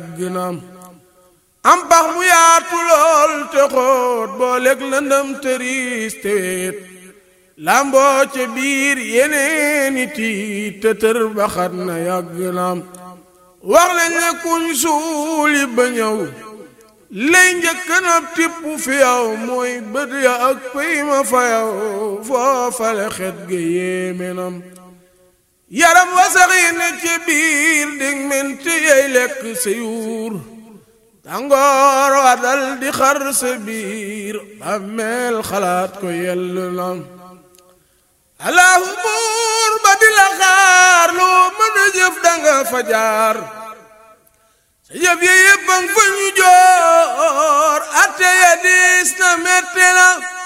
ginam am pax mu yaatu lool te xóot boo lekk lëndëm tëriis te weet lamboo ca biir yeneeni tiit te tër baxat na yàgg naam wax nañ ne kuñ suuli ba ñëw lay njëkk na tipp fi yow mooy bët ya ak pëy ma fa yow foofale xet ga yéeme nam yaram wasaxi ne ci biir dig menti yey lekk sa yuur tàngoor wa dal di xar sa biir bàmmeel xalaat ko yell nam allahu buur ba di la xaar loo mën a jëf danga fa jaar sa jëf ya yépp fa ñu joor atte ya diis na metti na